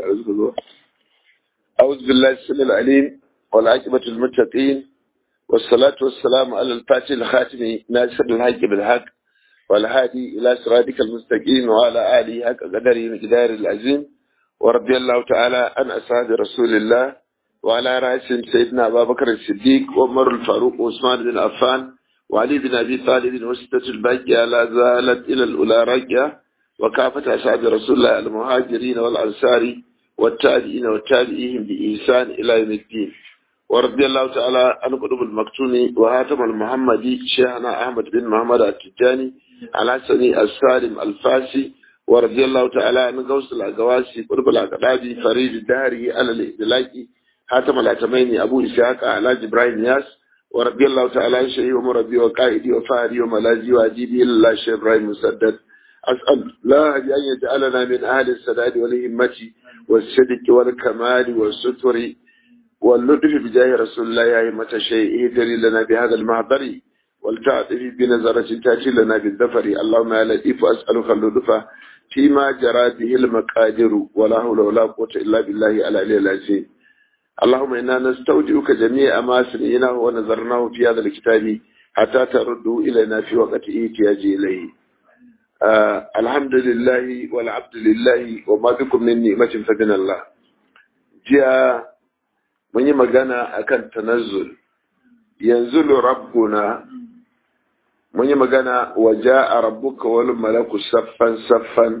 أعوذ بالله السميع العليم والعاقبة المتقين والصلاة والسلام على الفاتح الخاتم ناصر الحق بالحق والهادي إلى صراطك المستقيم وعلى آله حق قدره مقدار العظيم ورضي الله تعالى عن أصحاب رسول الله وعلى رأسهم سيدنا أبا بكر الصديق وعمر الفاروق وعثمان بن عفان وعلي بن أبي طالب وستة الباقية لا زالت إلى الأولى راجعة وكافة أصحاب رسول الله المهاجرين والأنصار والتابعين والتابعين بإحسان إلى يوم الدين ورضي الله تعالى عن قطب المكتوم وهاتم المحمدي شيخنا أحمد بن محمد التجاني الحسني السالم الفاسي ورضي الله تعالى عن غوث الأقواسي قطب الأقدادي فريد الدهري على الإدلاكي هاتم الأتميني أبو إسحاق علاج إبراهيم ياس ورضي الله تعالى عن شيخي ومربي وقائدي وفاري وملاذي وأجيبي الله شيخ إبراهيم مسدد أسأل الله أن يجعلنا من أهل السداد والهمة والصدق والكمال والستر واللطف بجاه رسول الله يا همة الشيء اهدري لنا بهذا المحضر والتعطف بنظرة تأتي لنا بالذفر اللهم يا لطيف أسألك اللطف فيما جرى به المقادر ولا حول ولا قوة إلا بالله العلي العظيم اللهم إنا نستودعك جميع ما سمعناه ونظرناه في هذا الكتاب حتى تردوا إلينا في وقت احتياج إليه آه الحمد لله والعبد لله وما بكم من نعمة فمن الله جاء mun yi magana akan tanazzul yanzu rabbuna mun yi magana wa ja'a rabbuka wal malaku saffan saffan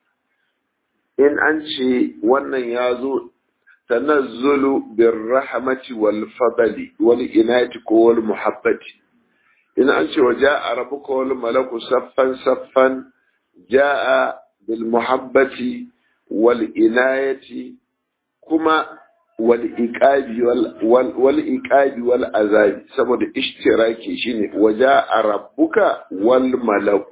in an ce wannan ya zo tanazzulu bir rahmati wal fadli wal inayati ko wal muhabbati in an ce wa ja'a rabbuka wal malaku saffan saffan ja'a bil muhabbati wal inayati kuma والإيقاب وال والإيقاب والعذاب saboda ishtiraki shine waja rabbuka wal malak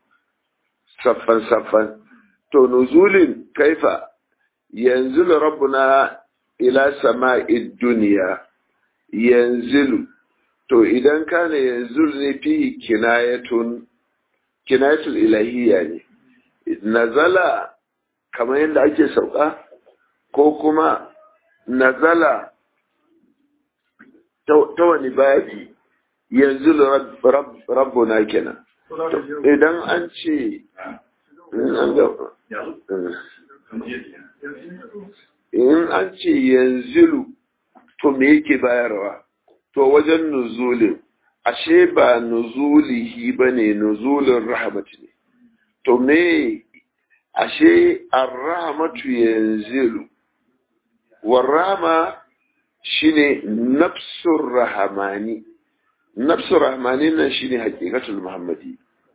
saffan saffan to nuzulin kaifa yanzilu rabbuna ila sama'id dunya yanzilu to idan kana yanzul ne fi kinayatun kinayatul ilahiyya ne nazala kamar yadda ake sauka ko kuma nazala ta wani babi yanzu rabbuna kenan idan an ce in an ce yanzilu to me yake bayarwa to wajen nuzulin ashe ba nuzulihi ba ne nuzulin rahmatu ne to me ashe ar-rahmatu yanzilu والرحمة شيني نفس الرحماني نفس الرحماني شيني حقيقة المحمدي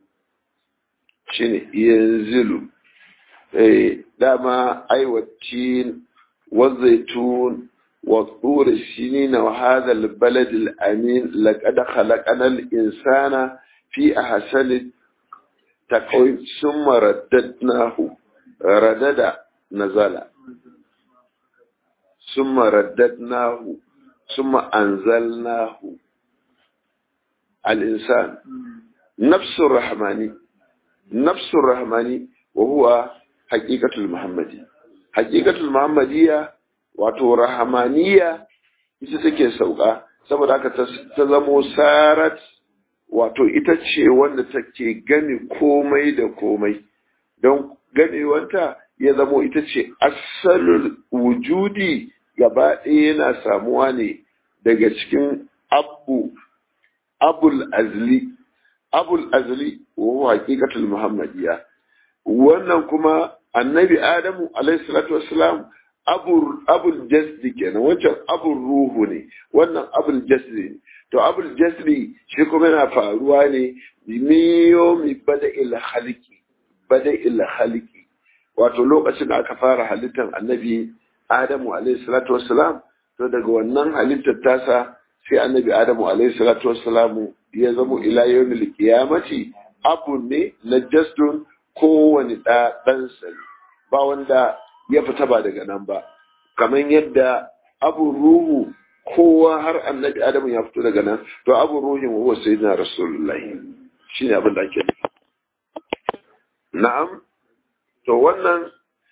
شيني ينزل إيه داما أي والتين والزيتون والطور السنين وهذا البلد الأمين لقد خلقنا الإنسان في أحسن تقويم ثم رددناه ردد نزل ثم رددناه ثم أنزلناه الإنسان نفس الرحمن نفس الرحمن وهو حقيقة المحمدية حقيقة المحمدية wato rahamaniya ita take sauka saboda haka ta zamo sarat wato ita ce wanda take gani komai da komai don ganewanta ya zamo ita ce asalul wujudi gaba ɗaya yana samuwa ne daga cikin abu abul azli abul azli wa haqiqatul muhammadiyya wannan kuma annabi adamu alayhi salatu wassalam abul abul jasdi kenan wancan abul ruhu ne wannan abul jasdi ne to abul jasdi shi kuma yana faruwa ne miyo mi bada il haliki bada il haliki wato lokacin da aka fara halittar annabi Adamu alaihi salatu wassalam to daga wannan halittar tasa sai annabi Adamu alaihi salatu wassalamu ya zamo ila yawmil qiyamati abu ne na jasdun kowane da dan ba wanda ya fita ba daga nan ba kamar yadda abu ruhu kowa har annabi Adamu ya fito daga nan to abu ruhin huwa sayyidina rasulullahi shine abin da ake nufi na'am to wannan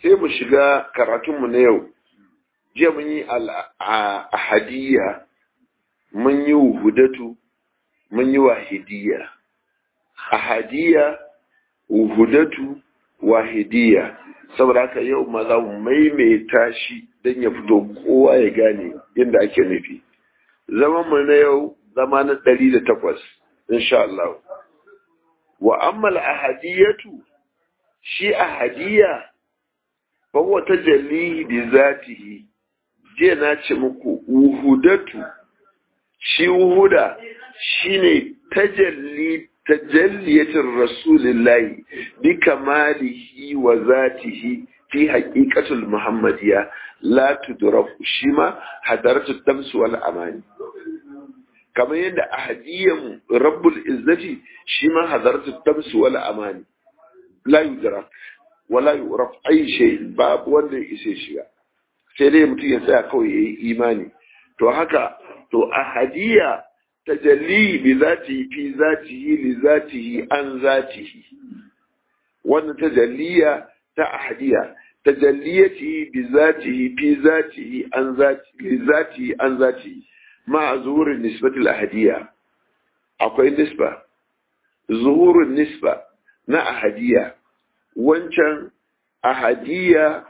sai mu shiga karatunmu na yau jiya mun yi ahadiyya mun yi wuhudatu mun yi wahidiyya ahadiyya wuhudatu wahidiyya saboda haka yau ma za mu maimaita shi don ya fito kowa ya gane yadda ake nufi zaman mu na yau zama na ɗari da takwas insha Allah wa ammal ahadiyatu shi ahadiyya fa huwa tajalli bi zatihi je na ce muku wuhudatu shi wuhuda shine tajalli tajalliyatin rasulillahi bi kamalihi wa zatihi fi haqiqatul muhammadiyya la tudraku shi ma hadaratu dams wal amani kamar yadda ahadiyan rabbul izzati shi ma hadaratu dams wal amani la yudrak wala yuraf ay shay babu wanda ya isa shiga sai dai mutum ya tsaya kawai yayi imani to haka to ahadiyya tajalli bi zatihi fi zatihi li zatihi an zatihi wannan tajalliya ta ahadiya tajalliyati bi zatihi fi zatihi an zatihi li zatihi an zatihi ma zuhurin nisbati al ahadiya akwai nisba zuhurin nisba na ahadiya wancan ahadiya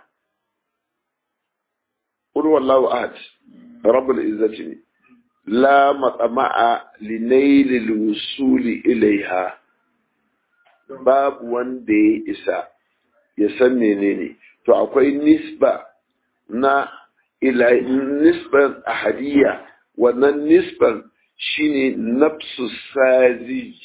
qul wallahu ahad rabbul izzati ne لا مطمع لنيل الوصول إليها باب wanda ya isa ya san menene to akwai nisba na ila nisban ahadiyya wannan nisban shine nafsu sazij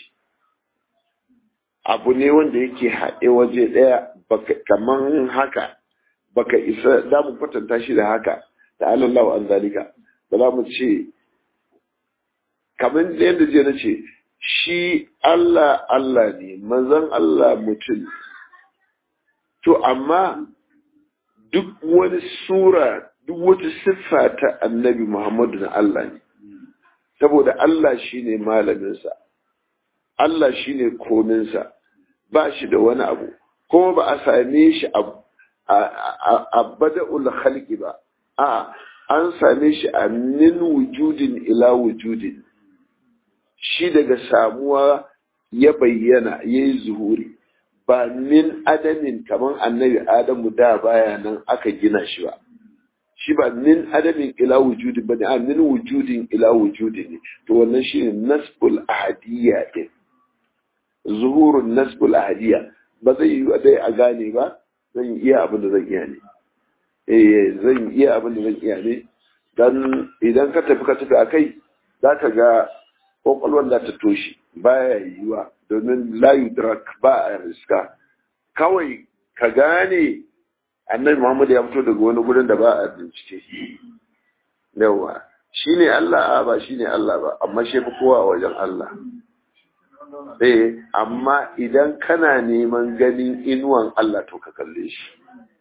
abu ne wanda yake haɗe waje ɗaya baka kaman haka baka isa da mu kwatanta shi da haka da Allah an zalika ba za mu ce kamar yadda je na ce shi Allah Allah ne manzon Allah mutum to amma duk wani sura duk wata siffa ta annabi Muhammadu na Allah ne saboda Allah shine malaminsa Allah shine kominsa ba shi da wani abu kuma ba a same shi a bada'ul khalqi ba a an same shi a min wujudin ila wujudin shi daga samuwa ya bayyana ya yi zuhuri ba min adamin kamar annabi adamu da baya nan aka gina shi ba shi ba min adamin ila wujudin ba ne a min wujudin ila wujudin ne to wannan shi ne nasbul ahadiyya ɗin zuhurun nasbul ahadiyya ba zai yi dai a gane ba zan iya abin da zan iya ne eh zan iya abin da zan iya ne dan idan ka tafi ka tafi akai za ka ga kwakwalwar da ta toshe baya yiwuwa domin layu drak ba a riska kawai ka gane annabi muhammadu ya fito daga wani gurin da ba a bincike yawa shi ne allah ba shi ne allah ba amma shi fi kowa a wajen allah eh amma idan kana neman ganin inuwan allah to ka kalle shi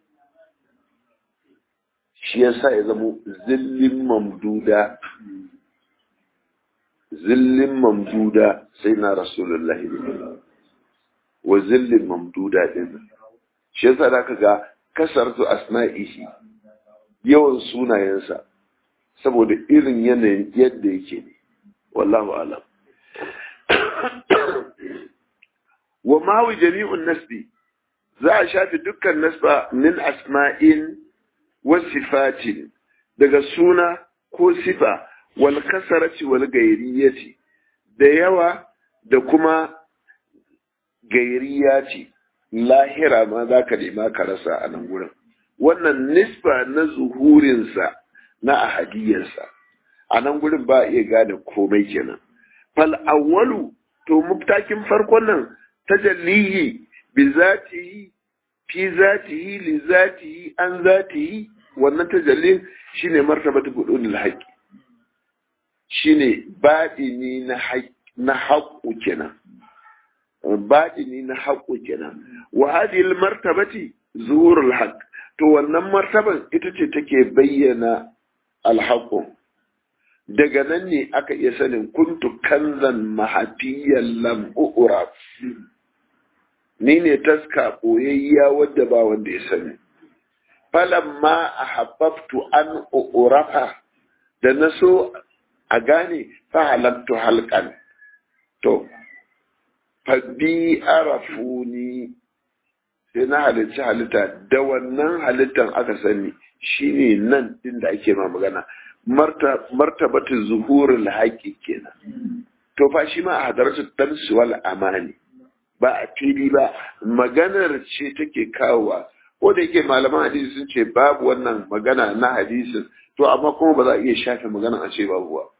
shi yasa ya zama zillin mamduda zillin mamduda sai na rasulullahi wa zillin mamduda din shi yasa da ka ga kasartu asma'ihi yawan sunayensa saboda irin yanayin yadda yake ne wallahu alam wa mawi jami'un nasbi za a shafi dukkan nasba min asma'in wa sifatin daga suna ko sifa wal kasarati wal gairiyati da yawa da kuma gairiyati lahira ma za ka nema ka rasa a nan gurin wannan nisba na zuhurinsa na ahadiyarsa a nan gurin ba iya gane komai kenan fal awwalu to muftakin farkon nan tajallihi bi zatihi fi zatihi li zatihi an zatihi wannan tajallin shine martabatu budunul haqqi shine baɗini na na haqqu kenan baɗini na haqqu kenan wa hadhihi martabati zuhurul haqq to wannan martaban ita ce take bayyana alhaqqu daga nan ne aka iya sanin kuntu kanzan mahafiyan lam u'raf ni ne taska ɓoyayya wadda ba wanda ya sani falamma ahabbtu an urafa da na so a gane fa halattu halkan to fa bi arafuni sai na halitta halitta da wannan halittan aka sani shine nan din da ake ma magana martabatu zuhurul haƙi kenan to fa shi ma a hadaratu damsu wal amani ba a fili ba maganar ce take kawowa ko da yake malaman hadisi sun ce babu wannan magana na hadisin to amma kuma ba za a iya shafe magana a ce babu ba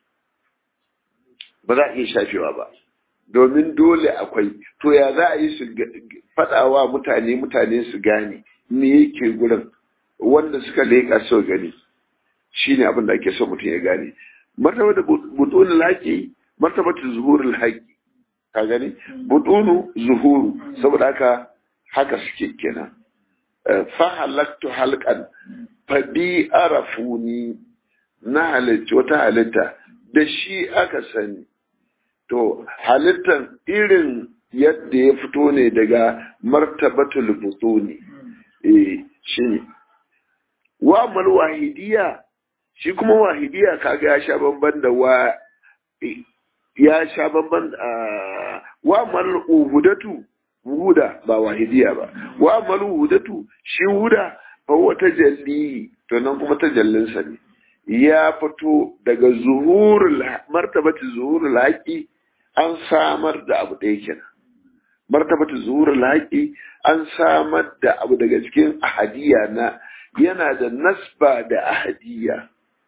ba za a iya shafewa ba domin dole akwai to ya za a yi su faɗawa mutane mutane su gane me yake gurin wanda suka leƙa so gani shine abin da ake so mutum ya gane martaba da butunul haƙi martaba ta zuhurul haƙi ka gani butunu zuhuru saboda haka haka suke kenan fa halaktu halqan fa bi arafuni na halitta wata halitta da shi aka sani to halittan irin yadda ya fito ne daga martabatul butuni eh shine wa mal wahidiya shi kuma wahidiya kaga ya sha bamban da wa ya sha bamban wa mal uhudatu wuda ba wahidiya ba wa mal uhudatu shi wuda fa wata jalli to nan kuma tajallin sa ne ya fito daga zuhurul martabati zuhurul haqi an samar da abu ɗaya kenan martabatu zuhurul haqi an samar da abu daga cikin ahadiya na yana da nasba da ahadiya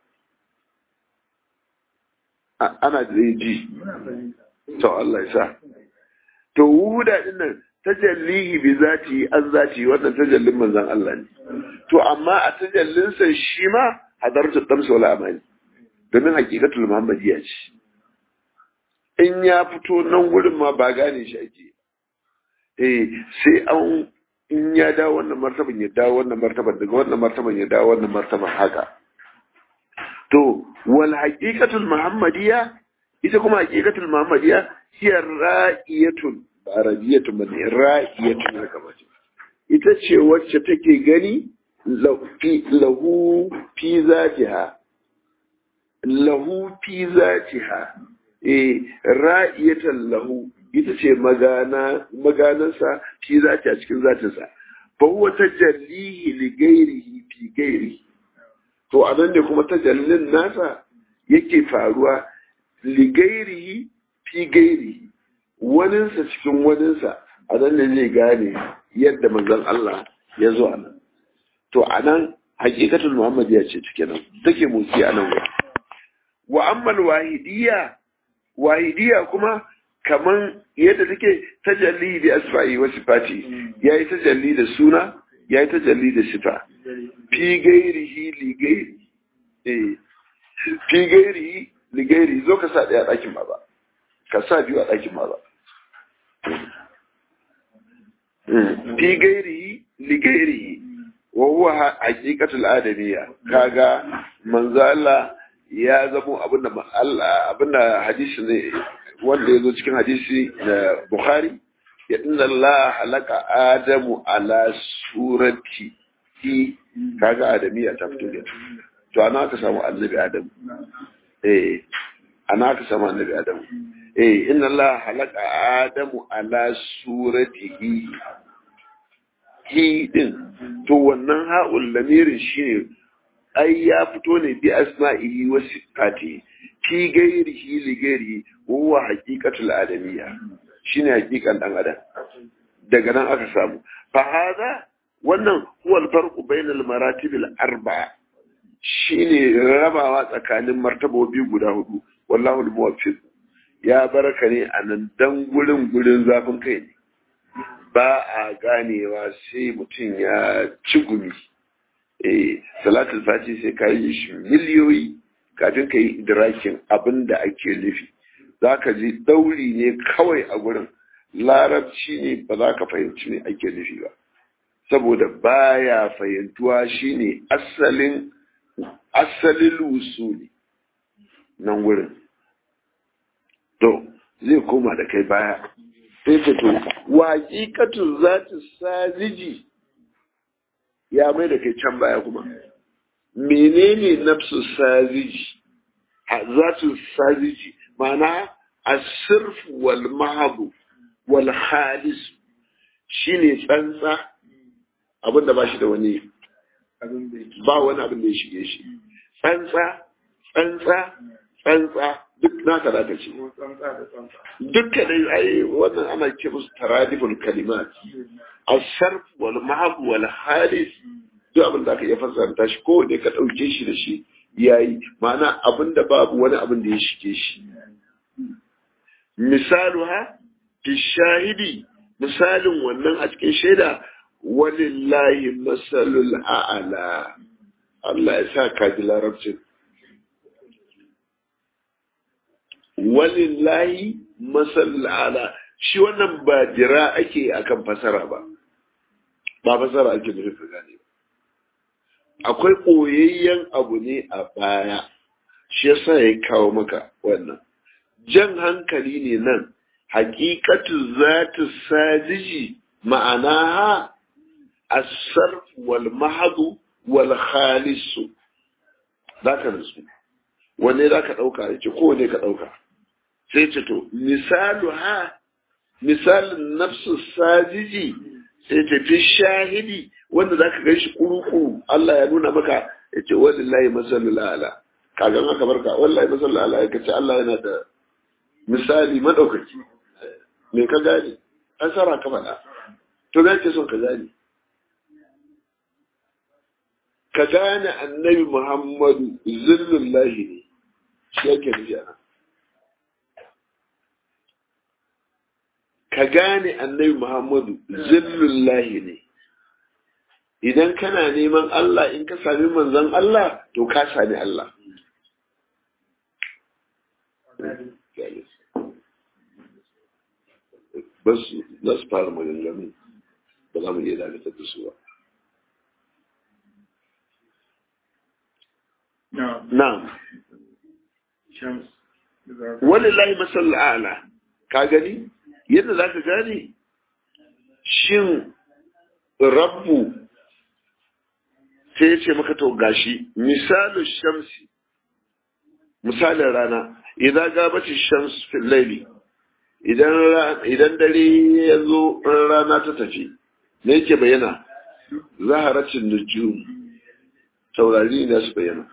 ana da ji to Allah ya sa to wuda din nan tajallihi bi zati an zati wannan tajallin manzon Allah ne to amma a tajallin sa shi ma hadartu damsu wala amani domin hakikatul muhammadiyya ce in ya fito nan gurin ma ba gane shi ake eh sai an in ya dawo wannan martaban ya dawo wannan martaban daga wannan martaban ya dawo wannan martaban haka to wal haqiqatul muhammadiyya ita kuma haqiqatul muhammadiyya hiya ra'iyatun ba arabiyatun ba ra'iyatun haka ba ita ce wacce take gani lahu fi zatiha lahu fi zatiha eh ra'iyatan lahu ita ce magana maganansa shi zati a cikin zatinsa fa huwa tajallihi li ghairihi fi ghairihi to anan ne kuma tajallin nasa yake faruwa li ghairihi fi ghairihi waninsa cikin waninsa a nan ne zai gane yadda manzon Allah ya zo a nan to a nan hakikatul muhammadiyya ce take nan take motsi a nan wa ammal wahidiyya wahidiyya kuma kaman yadda take tajalli bi asfa'i wa sifati yayi tajalli da suna yayi tajalli da sifa fi gairihi li gairi eh fi gairihi li gairi zo ka sa daya dakin baba ka sa biyu a dakin baba fi gairihi li gairihi wa huwa haqiqatul adamiyya kaga manzo Allah ya zamo abinda Allah abinda hadisi ne wanda yazo cikin hadisi na Bukhari ya inna Allah halaka Adamu ala surati ki kaga adamiyya ta fito da to ana ka samu annabi Adam eh ana ka samu annabi Adam eh inna Allah halaka Adamu ala suratihi hi din to wannan ha'ul lamirin shine ai ya fito ne bi asma'ihi wa sifati fi gairihi li gairihi huwa haqiqatul adamiyya shine haqiqan dan adam daga nan aka samu fa hada wannan huwa al-farqu bainal maratib al-arba'a shine rabawa tsakanin martabobi guda hudu wallahu al-muwaffiq ya baraka ne a nan dan gurin gurin zafin kai ne ba a ganewa sai mutum ya ci gumi eh salatul fati sai ka yi shi miliyoyi kafin ka yi idrakin abin da ake nufi za ka ji dauri ne kawai a gurin larabci ne ba za ka fahimci ne ake nufi ba saboda baya fahimtuwa shine asalin asalin usuli nan gurin to zai koma da kai baya sai ta to waƙiƙatun za ta sajiji ya mai da kai can baya kuma menene nafsu sajiji zatu sajiji ma'ana asirf wal mahabu wal halis shine tsantsa abin da ba shi da wani ba wani abin da ya shige shi tsantsa tsantsa tsantsa duk naka da ka ce dukkan dai ai wannan ana ce musu taradiful kalimat asarf wal mahab wal halis duk abin da aka iya fassara shi ko ne ka dauke shi da shi yayi ma'ana abin da babu wani abin da ya shige shi misaluha fi shahidi misalin wannan a cikin shaida walillahi masalul a'ala Allah ya sa ka ji larabcin walillahi masalul a'ala shi wannan ba jira ake akan fasara ba ba fasara ake nufi ka gane akwai koyayyen abu ne a baya shi yasa ya kawo maka wannan jan hankali ne nan hakikatu zatu sajiji ma'anaha الصرف والمحض والخالص ذاك نسو wanne za ka ɗauka ya ce kowane ka ɗauka sai ce to misalu ha misalin nafsu sajiji sai ce fi shahidi wanda za ka gan shi kuru-kuru Allah ya nuna maka ya ce wallahi masalul ala kagan aka barka wallahi masalul ala ya ce Allah yana da misali madaukaki me ka gane an sara ka faɗa to ga ke son ka gane ka gane annabi Muhammadu zillullahi ne shi yake nufi ana. Ka gane annabi Muhammadu zillullahi ne. Idan kana neman Allah in ka sami manzon Allah to ka sami Allah. Basu za su fara maganganu ba za mu iya dakatar da su ba. Na'am. Walillahi masal a'la. Ka gani? Yadda zaka gane shin Rabbu sai ya ce maka to gashi misalin shamsi misalin rana idan gabacin shams fil laili idan idan dare ya zo rana ta tafi me yake bayyana zaharacin nujum taurari ne su bayyana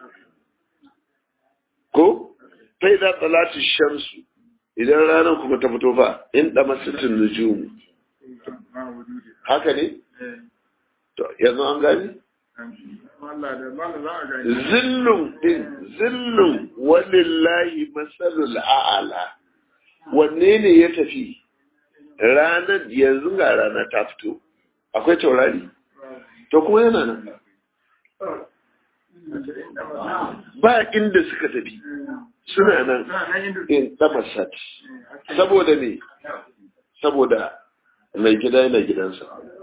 ko fai da talatin shamsu idan ranar kuma ta fito fa in da masitin nujumu haka ne to yanzu an gani zillun din zillun walillahi masalul a'ala wanne ne ya tafi ranar yanzu ga rana ta fito akwai taurari to kuma yana nan ba inda suka tafi suna nan in tamasat saboda ne saboda mai gida yana gidansa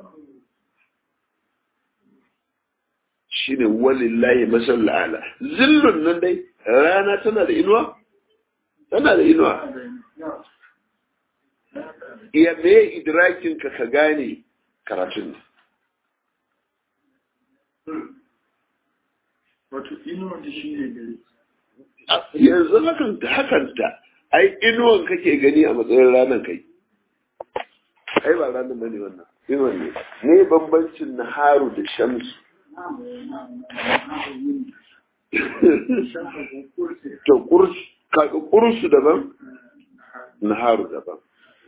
shi ne walillahi masal ala zillun nan dai rana tana da inuwa tana da inuwa iya me idrakin ka ka gane karatun ne wato inuwan da shi ne gari yanzu hakan hakanta ai inuwan kake gani a matsayin ranar kai ai ba ranar bane wannan inuwan ne ne bambancin naharu da shamsu to kursu daban naharu daban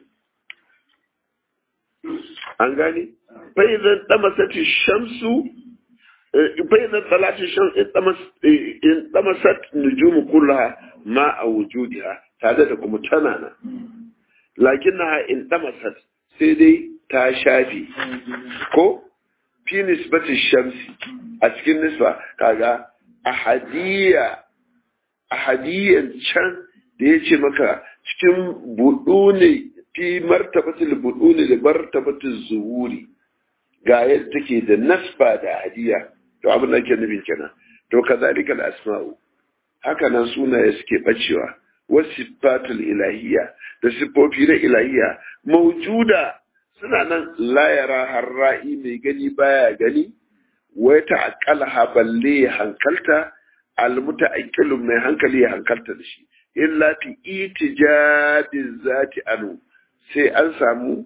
an gani fa idan damasati shamsu بين طلعت الشمس انطمست نجوم كلها مع وجودها هذا لكم تنانا لكنها انطمست سيدي تاشافي كو في نسبة الشمس أسكن نسبة كاغا أحدية أحدية شان da ya ce maka cikin buɗu ne fi martabatul buɗu ne da martabatul zuhuri ga yadda take da nasba da hadiya to abin da ke nufin kenan to kazalika al-asma'u haka nan sunaye suke bacewa wasifatul ilahiyya da sifofi na ilahiyya mawjuda suna nan la yara harra'i mai gani baya gani wai ta'aqqalaha balle ya hankalta almuta'aqqilu mai hankali ya hankalta da shi illa fi itijabi zati anu sai an samu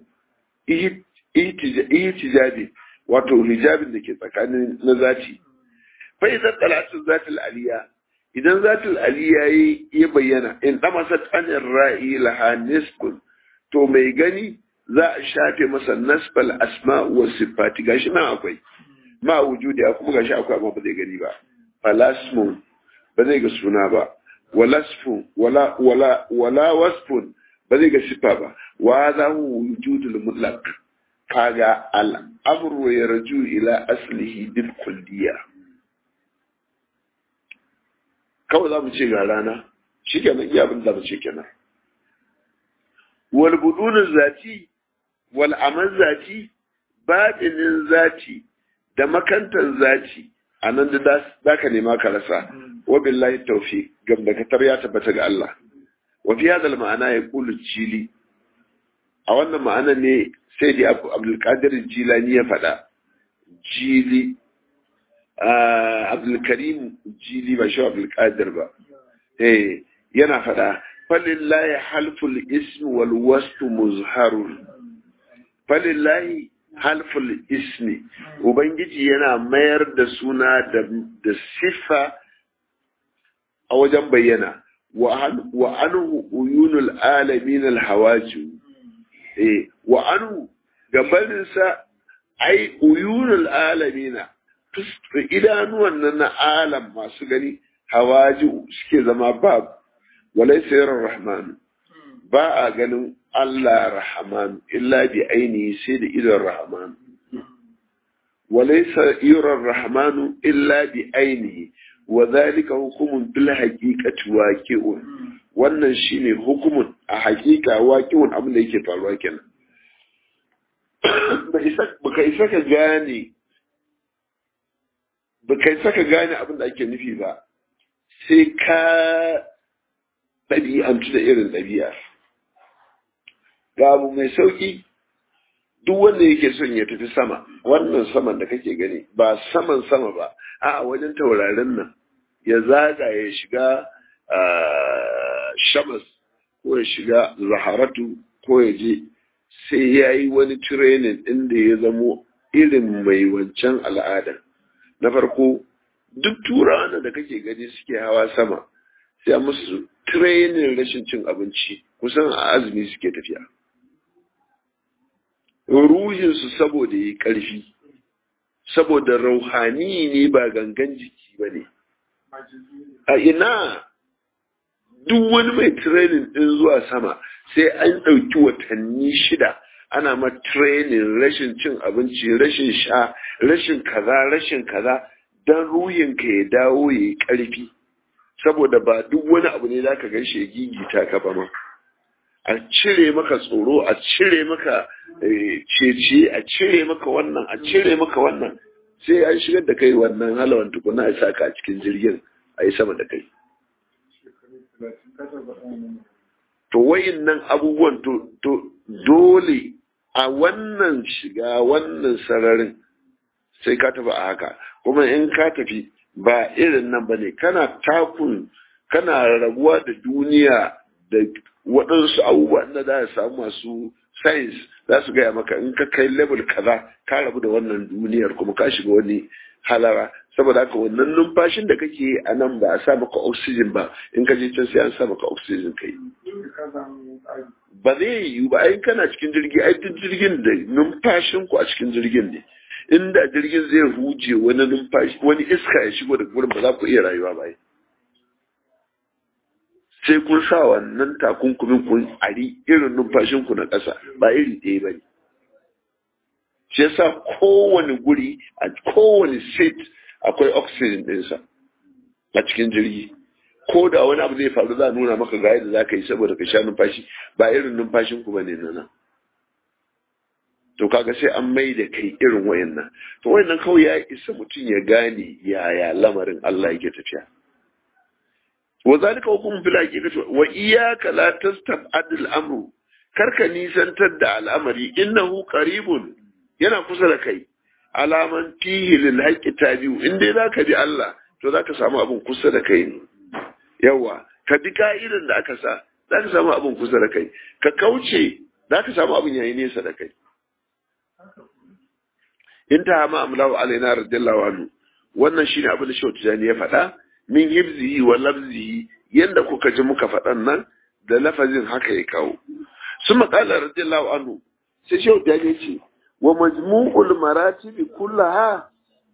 itijabi wato hijabin da ke tsakanin na zati fa idan talatu zatil aliya idan zatil aliya ya bayyana in damasat anir ra'i laha nisbun to mai gani za a shafe masa nasbal asma wa sifati gashi nan akwai ma wujudi kuma gashi akwai amma ba zai gani ba falasmun ba zai ga suna ba walasfun wala wala wala wasfun ba zai ga sifa ba wa za wujudul mutlaq kaga al'amru yarju ila aslihi bil kulliya kawai za mu ce ga rana shikenan iya abin da mu ce kenan wal budunun zati wal amal zati batinin zati da makantar zati a nan da za ka nema ka rasa wa billahi tawfiq gam da katar ya tabbata ga Allah wa fi hadal ma'ana ya kulu jili a wannan ma'ana ne sai da Abdul Qadir Jilani ya faɗa jili Abdul Karim jili ba shi Abdul Qadir ba eh yana faɗa falillahi halful ismi wal wasfu muzharun falillahi halful ismi ubangiji yana mayar da suna da siffa a wajen bayyana wa anhu uyunul alamin alhawaju eh wa anhu gabaninsa ai uyunul alamina idanuwan nan na alam masu gani hawaji suke zama babu walaysa yarar rahman ba a ganin Allah rahman illa bi ainihi sai da idon rahman walaysa yurar rahmanu illa bi ainihi wa zalika hukumun bil haqiqati waqi'un wannan shine hukumun a haqiqa waqi'un abin da yake faruwa kenan ba isa baka isa ka gane baka isa ka gane abin da ake nufi ba sai ka ɗabi'antu da irin ɗabi'ar ga abu mai sauki duk wanda yake son ya tafi sama wannan saman da kake gani ba saman sama ba a wajen taurarin nan ya zaga ya shiga shamas ko ya shiga zaharatu ko ya je sai ya yi wani training inda ya zamo irin mai wancan al'ada na farko duk turawa da kake gani suke hawa sama sai musu training rashin cin abinci kusan a azumi suke tafiya ruhinsu saboda yi ƙarfi saboda rauhani ne ba gangan jiki ba ne a ina duk wani mai training ɗin zuwa sama sai an ɗauki watanni shida ana ma training rashin cin abinci rashin sha rashin kaza rashin kaza don ruhinka ya dawo ya yi ƙarfi saboda ba duk wani abu ne za ka gan shi gigita ka ba ma a cire maka tsoro a cire maka ceci a cire maka wannan a cire maka wannan sai an shigar da kai wannan halawan tukuna a saka a cikin jirgin a yi sama da kai to wayin nan abubuwan to dole a wannan shiga wannan sararin sai ka tafi a haka kuma in ka tafi ba irin nan ba ne kana takun kana rabuwa da duniya da waɗansu abubuwa na za a samu masu science za su gaya maka in ka kai level kaza ka rabu da wannan duniyar kuma ka shiga wani halara saboda haka wannan numfashin da kake a nan ba a sa maka oxygen ba in ka je can sai an sa maka oxygen kai ba zai yiwu ba ai kana cikin jirgi ai duk jirgin da numfashin ku a cikin jirgin ne inda jirgin zai huje wani numfashi wani iska ya shigo da gurin ba za ku iya rayuwa ba sai kun sa wannan takunkumin kun ari irin numfashin ku na ƙasa ba iri ɗaya ba ne shi yasa kowane guri a kowane seat akwai oxygen ɗinsa a cikin jirgi ko da wani abu zai faru za a nuna maka ga yadda za ka yi saboda ka sha numfashi ba irin numfashin ku ba ne nan to kaga sai an mai da kai irin wayannan to wayannan kawai ya isa mutum ya gane yaya lamarin Allah yake tafiya wa zalika hukum fil haqiqati wa iyyaka la tastab'ad al amru karka nisantar da al'amari innahu qaribun yana kusa da kai alaman fihi lil haqqi tabi'u in dai zaka bi Allah to zaka samu abin kusa da kai ne yawa ka bi ka'idan da aka sa zaka samu abin kusa da kai ka kauce zaka samu abin yayi nesa da kai in ta hama amlawa alaina radiyallahu anhu wannan shine abin da Shehu Tijani ya faɗa min hibzihi wa lafzihi yanda kuka ji muka faɗan nan da lafazin haka ya kawo sun maƙala radiyallahu anhu sai Shehu Tijani ya ce wa majmu'ul maratibi kullaha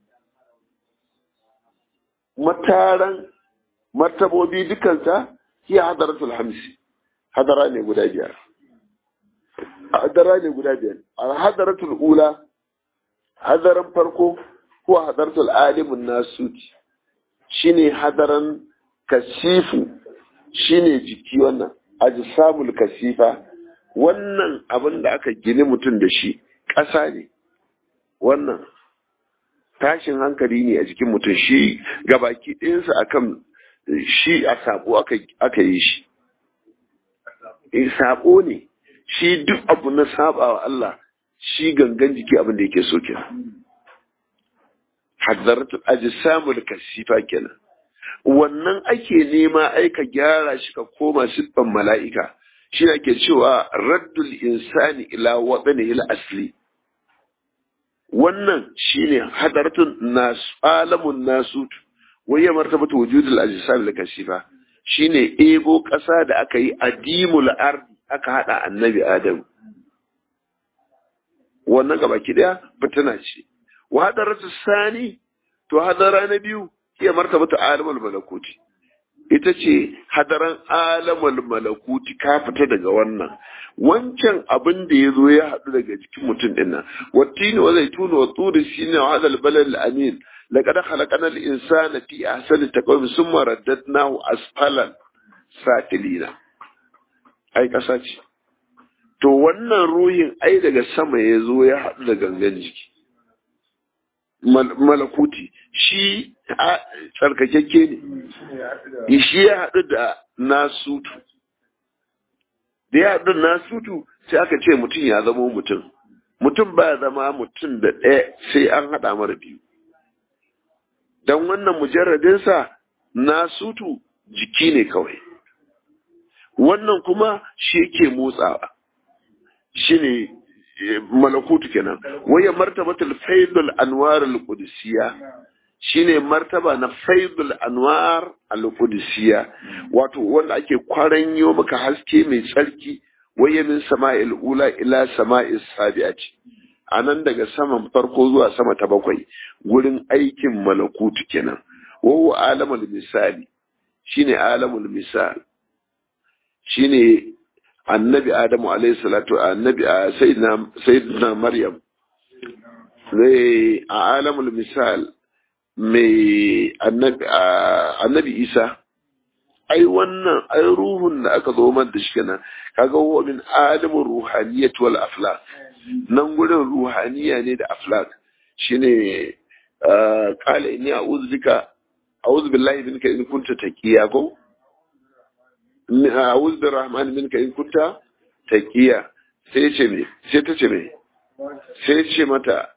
mataran martabobi dukanta hiya hadaratul hamsi hadara ne guda biyar hadara ne guda biyar al hadaratul ula hadaran farko ko hadaratul alimun nasuti shine hadaran kasifu shine jiki wannan ajsamul kasifa wannan abin da aka gini mutum da shi ƙasa ne wannan tashin hankali ne a jikin mutum shi gabaki ɗayansa akan shi a sabo aka yi shi e sabo ne shi duk abu na saba wa Allah shi gangan jiki abin da yake so kenan hadaratu ajsamul kasifa kenan wannan ake nema aika gyara shi ka koma siffan mala'ika shi ake cewa raddul insani ila wadanihi asli wannan shine hadaratun nas alamun nasut wayya martabatu wujudul ajsam al kasifa shine ebo kasa da aka yi adimul ardi aka hada annabi adam wannan gabaki daya fitina ce wa hadaratu sani to hadara na biyu iya martabatu alamul malakuti ita ce hadaran alamul malakuti ka fita daga wannan wancan abin da ya zo ya haɗu daga jikin mutum ɗin nan wattini wa zaituna wa turi shine wa hadal balal amin laqad khalaqana al insana fi ahsani taqwim summa raddadnahu asfalan satilina ai kasa ce to wannan ruhin ai daga sama ya zo ya haɗu da gangan jiki malakuti shi tsarkakekke ne shi ya haɗu da nasutu da ya haɗu da nasutu sai aka ce mutum ya zama mutum mutum ba zama mutum da ɗaya sai an haɗa mara biyu don wannan mujarradinsa nasutu jiki ne kawai wannan kuma shi yake motsawa shi ne malakutu kenan waya martabatul faidul anwar al-qudusiyya shine martaba na faidul anwar al-qudusiyya wato wanda ake kwaranyo maka haske mai tsarki waya min sama'il ula ila sama'is sabi'ati anan daga saman farko zuwa sama ta bakwai gurin aikin malakutu kenan wa huwa alamul misali shine alamul misal shine annabi adamu alayhi salatu annabi sayyidina sayyidina maryam zai a alamul misal mai annabi annabi isa ai wannan ai ruhun da aka zo man da shi kenan kaga wa min alamur ruhaniyat wal aflak nan gurin ruhaniya ne da aflak shine qala inni a'udhu bika a'udhu billahi minka in kunta taqiya ko a'udhu birrahman minka in kunta taqiya sai ce me sai ta ce me sai ce mata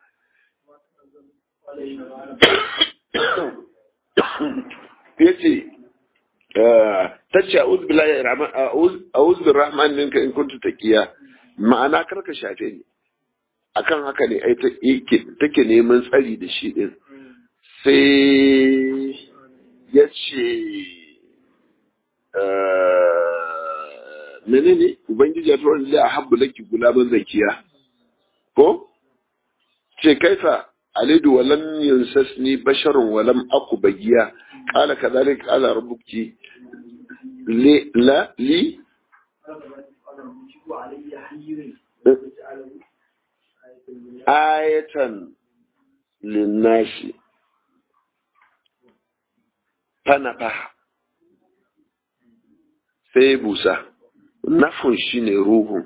yace ta ce a'udhu billahi rahman a'udhu birrahman minka in kunta taqiya ma'ana karka shafe ni akan haka ne ai take neman tsari da shi din sai ya ce menene ubangiji ya tura lillahi ahabbu laki gulaban zakiya ko ce kaifa alidu walam yansasni basharun walam aku bagiya qala kadhalika qala rabbuki li la li ayatan linnasi fanafaha sai busa nafin shi ne ruhun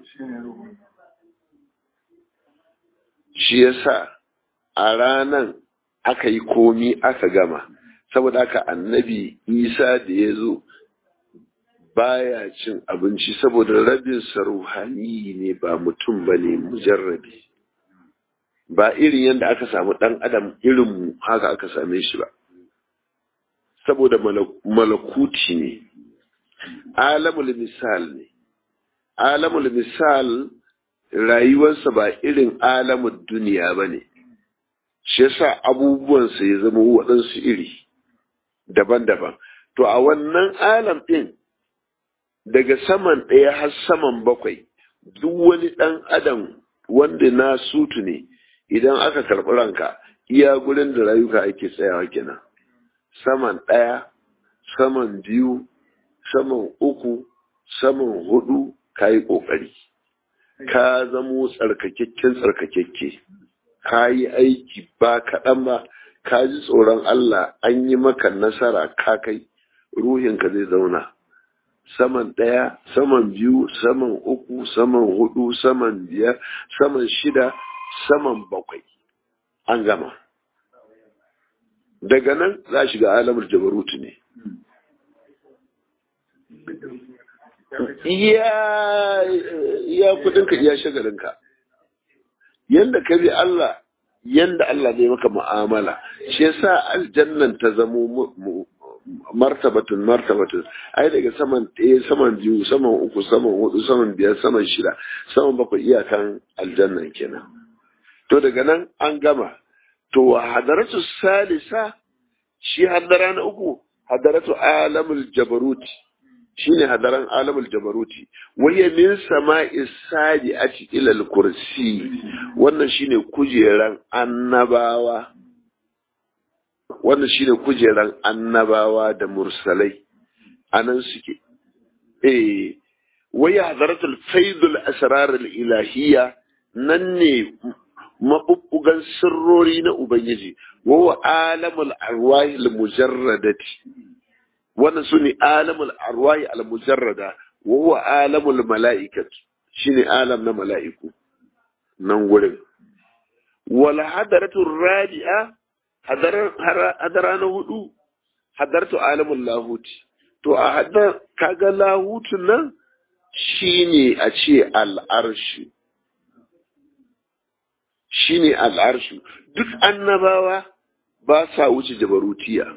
shi yasa a ranan aka yi komi aka gama saboda haka annabi isa da ya zo baya cin abinci saboda rabinsa ruhani ne ba mutum ba ne mujarrabi ba irin yadda aka samu ɗan adam irin haka aka same shi ba saboda malakuti ne alamul misal ne alamul misal rayuwarsa ba irin alamun duniya ba ne shi yasa abubuwansa ya zama waɗansu iri daban-daban to a wannan alam ɗin daga saman ɗaya har saman bakwai duk wani ɗan adam wanda na sutu ne idan aka karɓi ranka iya gurin da rayuka ake tsayawa kenan saman ɗaya saman biyu saman uku saman hudu ka yi ƙoƙari ka zamo tsarkakakken tsarkakakke ka yi aiki ba kaɗan ba ka ji tsoron Allah an yi maka nasara ka kai ruhinka zai zauna saman ɗaya saman biyu saman uku saman hudu saman biyar saman shida saman bakwai an gama daga nan za shiga alamar jabarutu ne iya kudinka iya shagalinka yanda ka bi Allah yanda Allah ne maka mu'amala shi yasa aljannan ta zamo martabatun martabatun ai daga saman ɗaya saman biyu saman uku saman hudu saman biyar saman shida saman bakwai iyakan aljannan kenan to daga nan an gama to hadaratu salisa shi hadara na uku hadaratu alamul jabaruti shine hadaran alamul jabaruti waye min sama'i sadi'ati ila al-kursi wannan shine kujeran annabawa wannan shine kujeran annabawa da mursalai anan suke eh waye hadaratul faidul asrar al-ilahiyya nan ne mabubbugan sirrori na ubangiji wa alamul arwahil mujarradati wannan su ne alamul arwahi al-mujarrada wa huwa alamul mala'ikat shine alam na mala'iku nan gurin wal hadaratu rabi'a hadara na hudu hadaratu alamul lahuti to a hadar kaga lahutun nan shine a ce al'arshu shine al'arshu duk annabawa ba sa wuce jabarutiya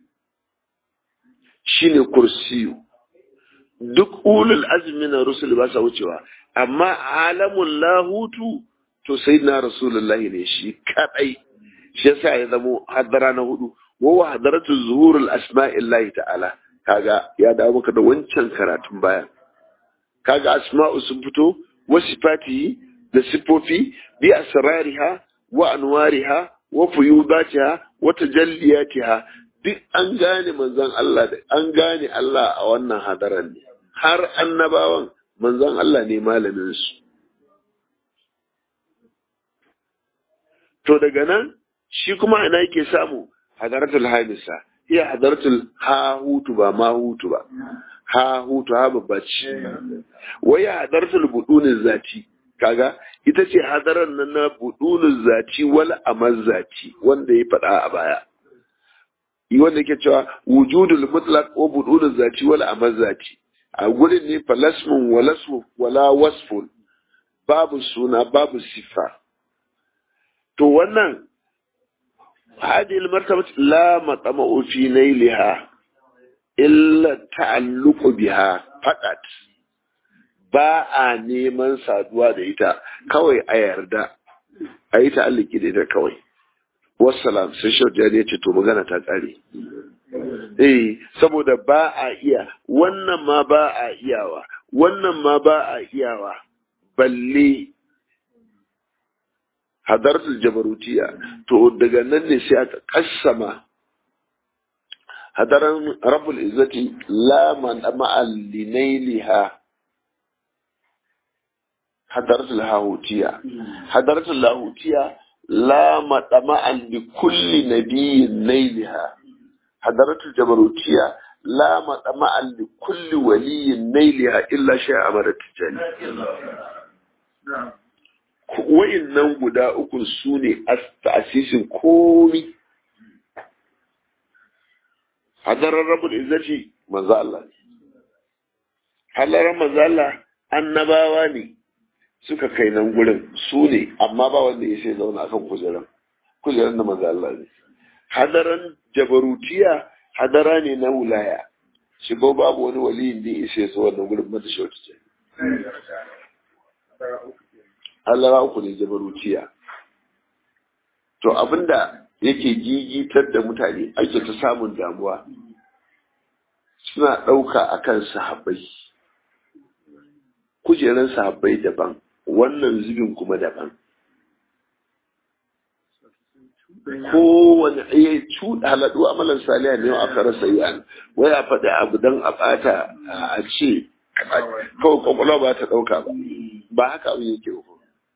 shine kursiyu duk ulul azmi na rusul ba sa wucewa amma alamun lahutu to sai na rasulullahi ne shi kadai shi yasa ya zamo hadara na hudu wa hadaratu zuhurul asma'illahi ta'ala kaga ya dawo maka da wancan karatun baya kaga asma'u sun fito wa sifati da sifofi bi asrariha wa anwariha wa fuyudatiha wa tajalliyatiha duk an gane manzon Allah da an gane Allah a wannan hadaran ne har annabawan manzon Allah ne malamin su to daga nan shi kuma ana yake samu hadaratul hamisa iya hadaratul hahutu ba mahutu ba hahutu ha babba ce waya hadaratul budunin zati kaga ita ce hadaran nan na budunin zati wal amaz zati wanda ya faɗa a baya wanda yake cewa wujudul mutlaq wa budulul zati wal amaz zati a gurin ne falasmun walasmu wala wasfun babu suna babu sifa to wannan هذه المرتبة لا مطمع في نيلها إلا التعلق بها فقط ba a neman saduwa da ita kawai a yarda a yi ta'alliki da ita kawai wassalam sai shaujani ya ce to magana ta ƙare eh saboda ba a iya wannan ma ba a iyawa wannan ma ba a iyawa balle hadartul jabarutiya to daga nan ne sai aka kassama hadaran rabbul izzati la man ma'al linailiha hadaratul hahutiya hadaratul lahutiya la madama'an li kulli nabiyyin nailiha hadaratul jabarutiya la madama'an li kulli waliyyin nailiha illa shay'a amara tijani nan guda uku su ne ta'asisin komi hadarar rabul izzati manzo Allah halarar manzo Allah annabawa ne suka kai nan gurin su ne amma ba wanda ya sai zauna akan kujeran kujeran da maza Allah ne hadaran jabarutiya hadara ne na wulaya shi ba babu wani waliyin da ya sai su wannan gurin mata shautu ce Allah uku ne jabarutiya to abinda yake gigitar da mutane ake ta samun damuwa suna ɗauka akan sahabbai kujeran sahabbai daban wannan zubin kuma daban kowane ya cuɗa halaɗu amalan saliya ne a kara sayan wai a faɗi abu don a ɓata a ce kawai kwakwalwa ba ta ɗauka ba ba haka abu yake ba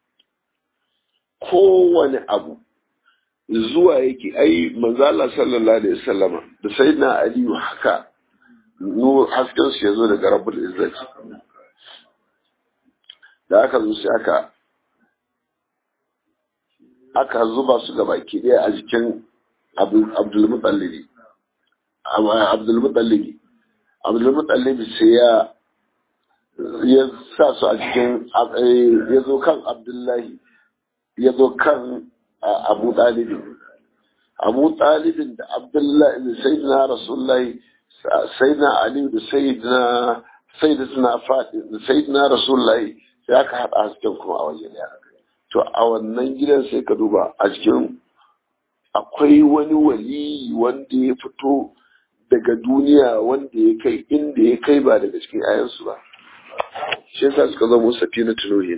kowane abu zuwa yake ai manzala sallallahu alaihi wasallama da sayyidina aliyu haka nur hasken su yazo daga rabbul izzati da aka zo sai aka aka zuba su gaba ki daya a jikin abdul mutallibi abdul mutallibi abdul mutallibi sai ya ya sa su a cikin ya zo kan abdullahi ya zo kan abu ɗalibin abu ɗalibin da abdullahi da sayyidina rasulullahi sayyidina ali da sayyidina sayyidina fadi da sayyidina rasulullahi sai aka haɗa hasken kuma a waje ɗaya to a wannan gidan sai ka duba a cikin akwai wani wali wanda ya fito daga duniya wanda ya kai inda ya kai ba daga cikin ayansu ba shi yasa suka zama safina tunuhin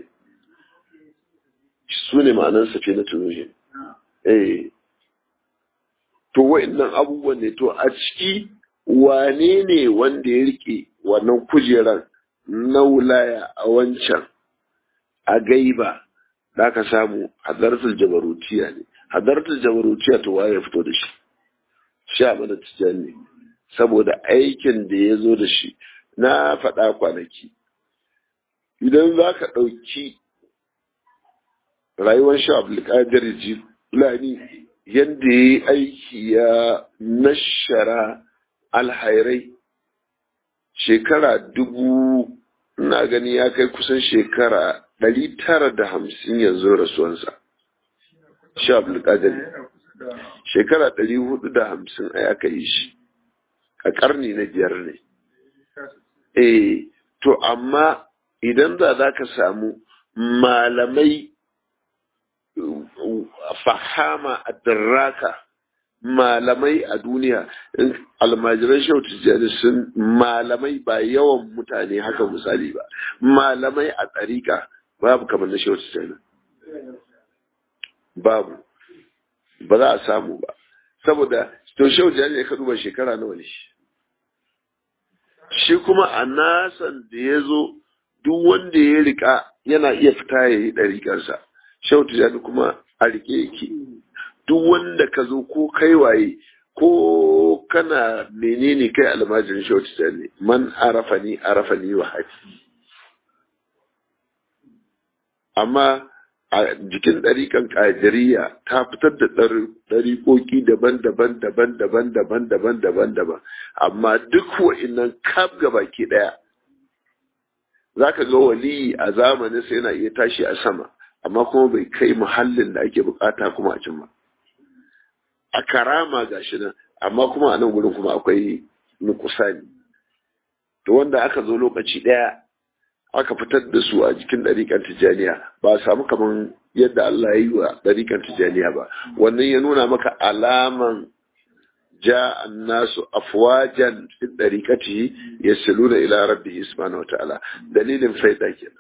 su ne ma'anar safina tunuhin eh to wa'annan abubuwan ne to a ciki wane ne wanda ya rike wannan kujeran na wulaya a wancan a gaiba da ka samu hadartul jabarutiya ne hadartul jabarutiya to waye ya fito da shi sha mana tijan ne saboda aikin da ya zo da shi na faɗa kwanaki idan za ka ɗauki rayuwar sha abdulkadir jilani yadda ya yi aiki ya nashara alhairai shekara dubu na gani ya kai kusan shekara ɗari tara da hamsin yanzu rasuwansa sha abdulkadir shekara ɗari hudu da hamsin a aka yi shi a ƙarni na biyar ne eh to amma idan da za ka samu malamai fahama a darraka malamai a duniya almajiran shau tijjani sun malamai ba yawan mutane haka misali ba malamai a tsarika babu kamar na shau tijjani babu ba za a samu ba saboda to shau tijjani ya ka duba shekara nawa ne shi kuma a nasan da ya zo duk wanda ya rika yana iya fita ya yi ɗariƙarsa shau tijjani kuma a rike yake duk wanda ka zo ko kai waye ko kana menene kai almajirin shau tijjani man arafani arafani wa haji amma a jikin ɗariƙan ƙajiriya ta fitar da ɗariƙoƙi daban-daban daban-daban daban-daban daban-daban amma duk wa'innan kaf baki ɗaya za ka ga waliyi a zamanin sai yana iya tashi a sama amma kuma bai kai muhallin da ake bukata kuma a cin ba a karama ga shi nan amma kuma a nan gudun kuma akwai nukusani to wanda aka zo lokaci ɗaya aka fitar da su a jikin ɗariƙar tijjaniya ba a samu kamar yadda Allah ya yi wa ɗariƙar tijjaniya ba wannan ya nuna maka alaman ja annasu afwajan fi ɗariƙati yasiluna ila rabbi subhanahu wataala dalilin faida kenan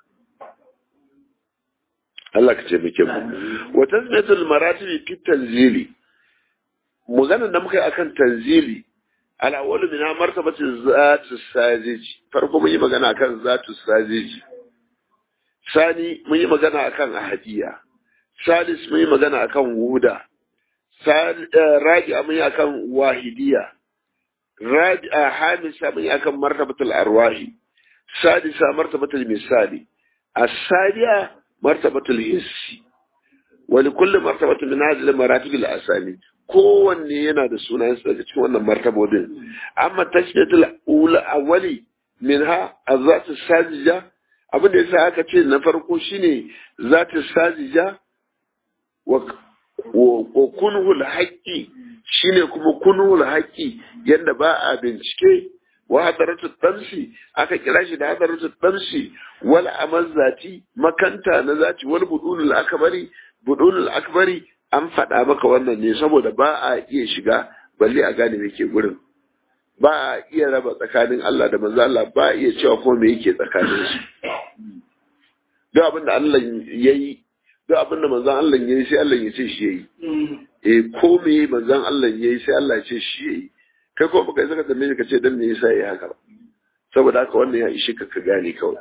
Allah ka ce muke mu wa tasmiyatul maratibi fi tanzili maganar da muka yi akan tanzili ala wani mina martabati zatu sajiji farko mun yi magana akan zatu sajiji sani mun yi magana akan ahadiya salis mun yi magana akan wuda rabi'a mun yi akan wahidiya rabi'a hamisa mun yi akan martabatul arwahi sadisa martabatul misali as-sadiya martabatul hissi wa likulli martabatin min hadhihi al-maratib al-asani kowanne yana da sunayensa daga cikin wannan martabobin amma tashbiyatul ula awwali minha azatu sajija abin da yasa aka ce na farko shine zata sajija wa wa kunhul haqqi shine kuma kunhul haqqi yanda ba a bincike wa hadaratu tamsi aka kira shi da hadaratu tamsi wal amal zati makanta na zati wal budulul akbari budulul akbari an faɗa maka wannan ne saboda ba a iya shiga balle a gane me ke gurin ba a iya raba tsakanin Allah da manzo Allah ba a iya cewa ko me yake tsakanin su duk abin da Allah yayi duk abin da manzon Allah yayi sai Allah ya ce shi yayi eh ko me manzon Allah yayi sai Allah ya ce shi yayi kai ko baka saka tambaye ka ce dan me yasa yayi haka ba saboda haka wannan ya ishi ka ka gane kawai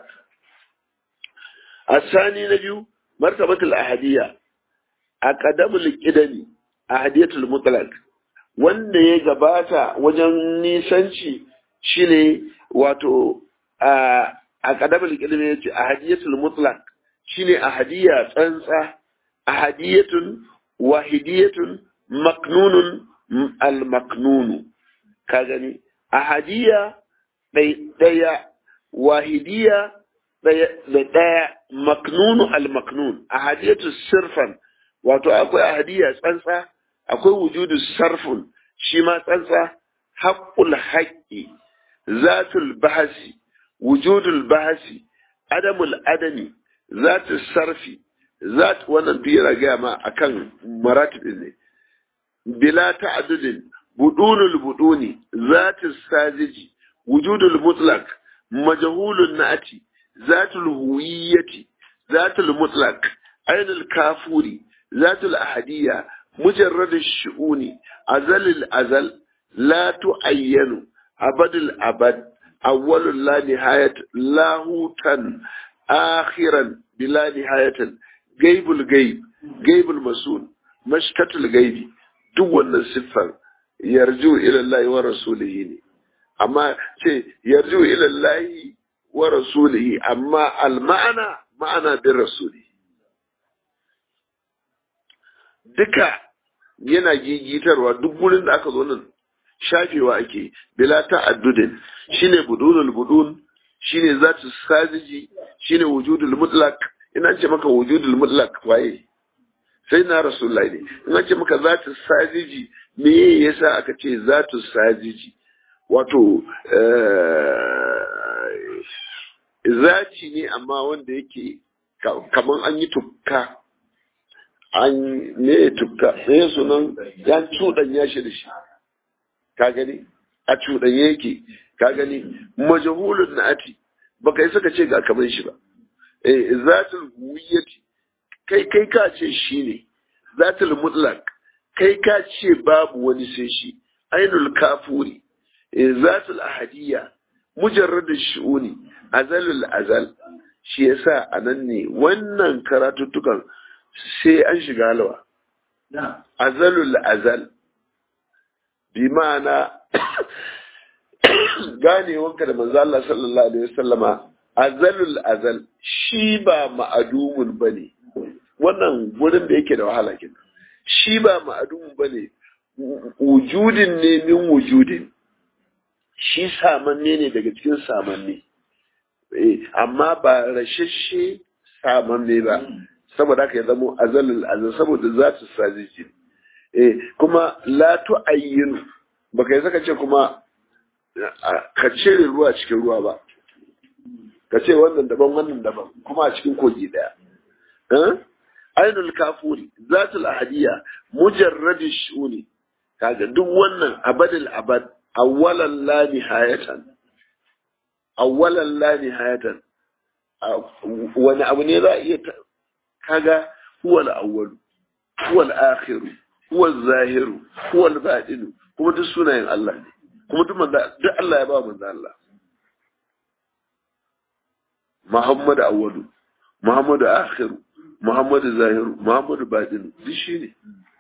asani na biyu martabatul ahadiyya aqdamul qidami ahadiyatul mutlaq wanda ya gabata wajen nisanci shine wato a aqdamul qidami yace ahadiyatul mutlaq shine ahadiyya tsantsa ahadiyatun wahidiyatun maknunun al maknunu ka gani ahadiyya ɗaya wahidiya da ɗaya maknunu al-maknun ahadiyatu sirfan wato akwai ahadiyya tsantsa akwai wujudu sarfun shi ma tsantsa haqqul haqqi zatul bahasi wujudul bahasi adamul adami zatul sarfi zat wannan duk yana gaya ma akan maratib ne bila ta'addudin budunul buduni zatul sajiji wujudul mutlaq majhulun na'ati zatul huwiyyati zatul mutlaq ainul kafuri zatul ahadiyya mujarrad ash-shu'uni azal al-azal la tu'ayyanu abadul abad awwalul la nihayat lahutan akhiran bila nihayatan gaibul gaib gaibul masul mashkatul gaibi duk wannan siffar yarju ila Allah wa rasulihi ne amma ce yarju ila Allah wa rasulihi amma al ma'ana ma'ana bin rasuli duka yana gigitarwa duk gurin da aka zo nan shafewa ake bila ta'addudin shine budulul budun shine zatu sajiji shine wujudul mutlaq ina ce maka wujudul mutlaq waye sai na rasulullahi ne ina ce maka zatu sajiji me yasa aka ce zatu sajiji wato zaci ne amma wanda yake kaman an yi tukka an ne tukka ne sunan ya cuɗanya shi da shi ka gani a cuɗanye yake ka gani majahulun na'ati baka yi saka ce ga kamar shi ba eh zatul huwiyyati kai kai ka ce shi ne zatul mutlaq kai ka ce babu wani sai shi ainul kafuri eh zatul ahadiyya mujarrad shu'uni azalul azal shi yasa anan ne wannan karatuttukan sai an shiga halwa azalul azal bi ma'ana ganewanka da manzo Allah sallallahu alaihi wasallama azalul azal shi ba ma'adumun bane wannan gurin da yake da wahala kenan shi ba ma'adumun bane wujudin ne min wujudin shi samanne ne daga cikin samanne amma ba rashashe samanne ba saboda haka ya zamo azalul azal saboda za su sajiji eh kuma la tu'ayyinu baka yi saka ce kuma ka cire ruwa cikin ruwa ba ka ce wannan daban wannan daban kuma a cikin kogi daya ainul kafuri zatul ahadiyya mujarradi shuni kaga duk wannan abadul abad awwalan la nihayatan awwalan la nihayatan wani abu ne za a iya kaga huwa al-awwal huwa al-akhir huwa al-zahir huwa al-batin kuma duk sunayen Allah ne kuma duk manzo duk Allah ya ba manzo Allah Muhammad awwalu Muhammad akhir Muhammad zahir Muhammad batin duk shi ne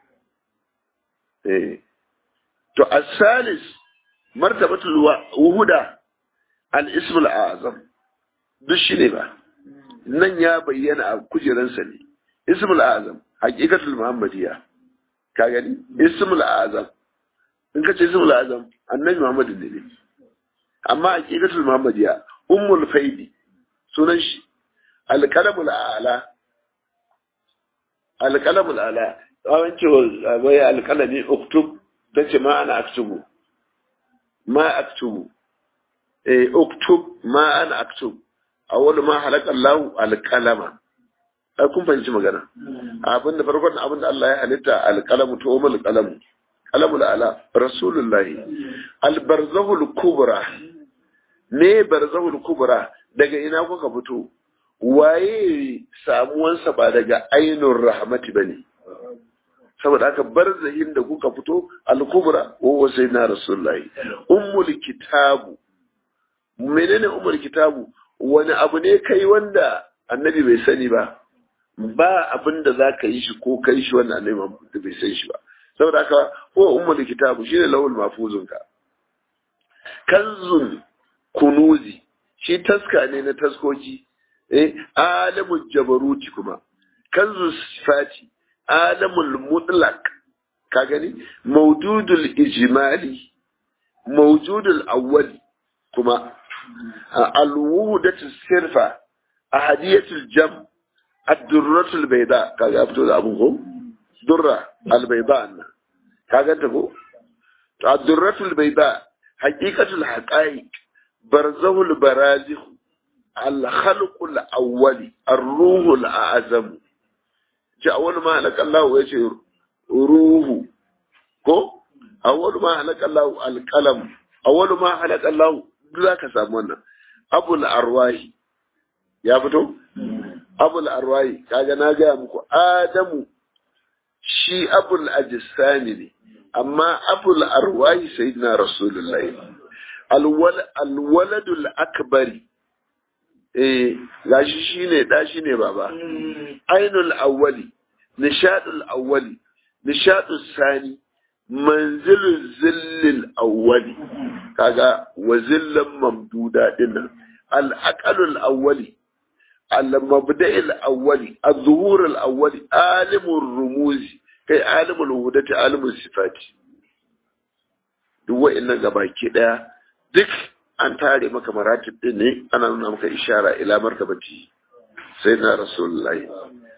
eh to as-salis martabatul wuhuda al-ism al-azam duk shi ne ba nan ya bayyana a kujeransa ne ismul azam haqiqatul muhammadiyya ka gani ismul azam in ka ce ismul azam annabi muhammad ne ne amma haqiqatul muhammadiyya ummul faidi sunan shi alƙalamul ala alƙalamul ala tsawon cewa wai alƙalami uktub ta ce ma ana aktubu ma aktubu eh uktub ma ana aktub awwalu ma halaka Allah alqalama ai kun fahimci magana abin da farkon abin da Allah ya halitta alqalamu to umul qalamu qalamul ala rasulullahi albarzahul kubra me barzahul kubra daga ina kuka fito waye samuwansa ba daga ainun rahmati bane saboda haka barzahin da kuka fito al-kubra wa sayyidina rasulullahi ummul kitabu menene ummul kitabu wani abu ne kai wanda annabi bai sani ba ba abin da za ka yi shi ko kai shi wanda annabi da bai san shi ba saboda haka ko ummul kitabu shine lawul mafuzun ka kanzun kunuzi shi taska ne na taskoki eh alamul jabaruti kuma kanzun sifati alamul mutlaq ka gani mawjudul ijmali mawjudul awwali kuma alwuhdatu sirfa ahadiyatul jam ad-durratul bayda kaga fito da abun ko durra al-bayda anna kaga ta ko to ad-durratul bayda haqiqatul haqaiq barzahul barazikh al-khalqul awwali ar-ruhul a'zam ji awwal ma halaka Allah ya ce ruhu ko awwal ma halaka Allah al-qalam awwal ma halaka Allah duk zaka samu wannan abul arwahi ya fito abul arwahi kaga na gaya muku adamu shi abul ajsami ne amma abul arwahi sayyidina rasulullahi alwaladul akbari eh gashi shine da shine baba ainul awwali nishadul awwali nishadul sani manzilul zillil awwali kaga wa zillan mamduda dinnan al aqalul awwali al mabda'il awwali al zuhur al awwali alimur rumuzi kai alimul hudati alimul sifati duk wa'annan gabaki daya duk an tare maka maratib din ne ana nuna maka ishara ila martabati sayyidina rasulullahi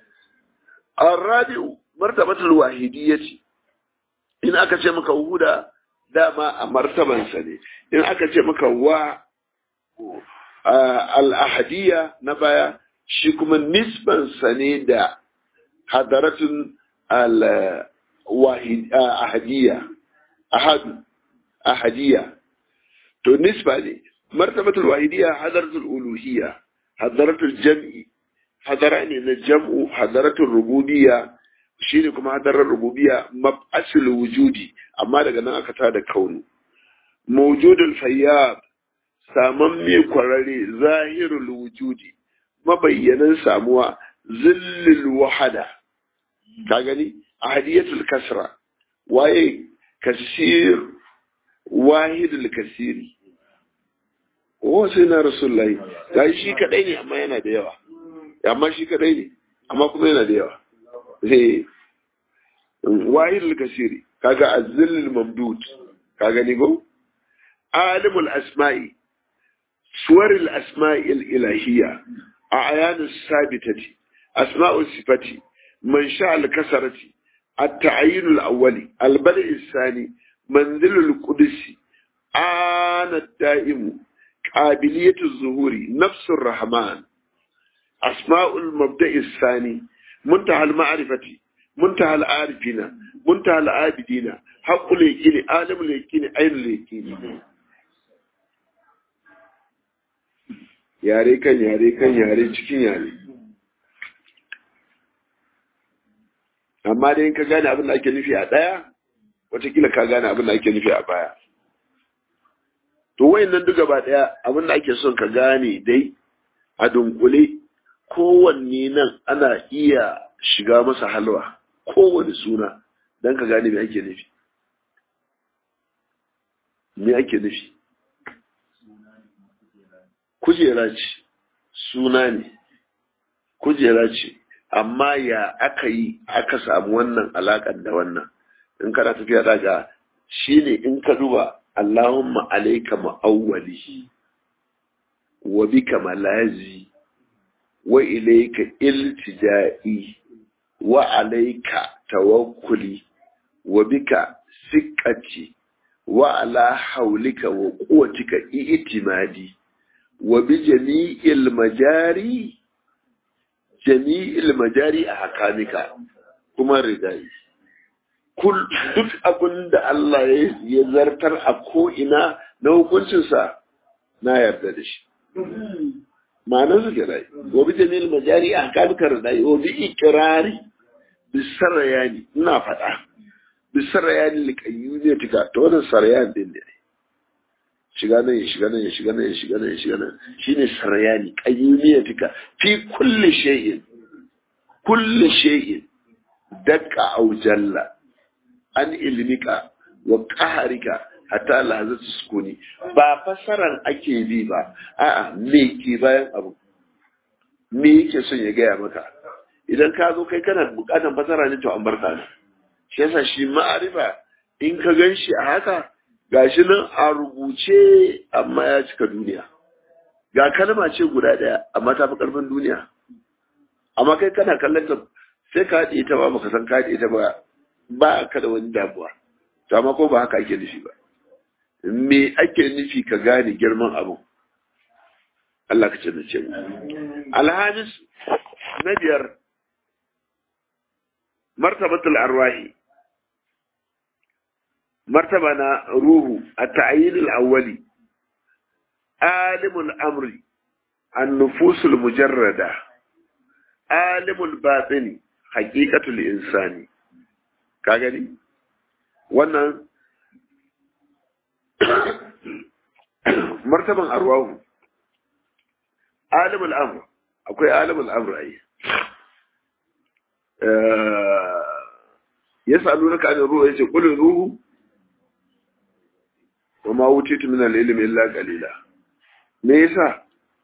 arabi'u martabatul wahidiyyati in aka ce maka huda dama a martabansa ne in aka ce maka wa al-ahadiyya na baya shi kuma nisbansa ne da hadaratun al-ahadiyya ahadu ahadiyya to nisba ne martabatul wahidiyya hadaratul uluhiyya hadaratul jam'i hadara ne na jam'u hadaratul rububiyya shine kuma hadarar rububiyya mab'asul wujudi amma daga nan aka tada kaunu mawjudul fayyab saman me kwarare zahirul wujudi mabayyanan samuwa zillil wahada ka gani ahadiyatul kasra waye kasir wahidul kasiri o sai na rasulullahi ga shi kadai ne amma yana da yawa amma shi kadai ne amma kuma yana da yawa eh wahidul kasiri kaga azillul mamdud ka gani go alimul asma'i suwaril asma'i ilahiyya أعيان الثابتة أسماء الصفة منشأ الكسرة التعيين الأولي البدء الثاني منزل القدس آن الدائم قابلية الظهور نفس الرحمن أسماء المبدأ الثاني منتهى المعرفة منتهى العارفين منتهى العابدين حق اليقين عالم اليقين عين اليقين yare kan yare kan yare cikin yare amma dai in ka gane abin da ake nufi a ɗaya watakila ka gane abin da ake nufi a baya to wayannan duk gaba ɗaya abin da ake son ka gane dai a dunkule kowanne nan ana iya shiga masa halwa kowane suna don ka gane me ake nufi me ake nufi kujera ce suna ne kujera ce amma ya aka yi aka samu wannan alaƙar da wannan in kana tafiya daga shi ne in ka duba Allahumma alaika ma'awwali wa bika malazi wa ilayka iltija'i wa alayka tawakkuli wa bika siqqati wa ala hawlika wa quwwatika i'timadi wa bi jami'il majari jami'il majari a hakamika kuma ridai kul duk abin da Allah ya zartar a ko'ina na hukuncinsa na yarda da shi ma'anar su kirai wa bi jami'il majari a hakamika ridai wa bi ikirari bi sarayani ina faɗa bi sarayani likayyunetika to wannan sarayan din ne shiga nan ya shiga nan ya shiga nan ya shiga nan ya shiga nan shine sarayani qayyumiyatika fi kulli shay'in kulli shay'in dakka aw jalla an ilmika wa qaharika hatta lahazatu sukuni ba fasaran ake bi ba a'a me ke bayan abu me yake son ya gaya maka idan ka zo kai kana bukatan fasara ne to an barka ne shi yasa shi ma'arifa in ka gan shi a haka gashi nan a rubuce amma ya cika duniya ga kalma ce guda ɗaya amma ta fi ƙarfin duniya amma kai kana kallon ta sai ka haɗe ta ba baka san ka haɗe ta ba ba ka da wani damuwa to amma ko ba haka ake nufi ba me ake nufi ka gane girman abu Allah ka ce na ce alhamis na biyar martabatul arwahi مرتبة روح التعيين الأولي عالم الأمر النفوس المجردة عالم الباطن حقيقة الإنسان كاغني وانا مرتبة أرواح عالم الأمر أكوي عالم الأمر أي أه يسألونك عن الروح يقول الروح wa ma wutitu min al-ilmi illa qalila me yasa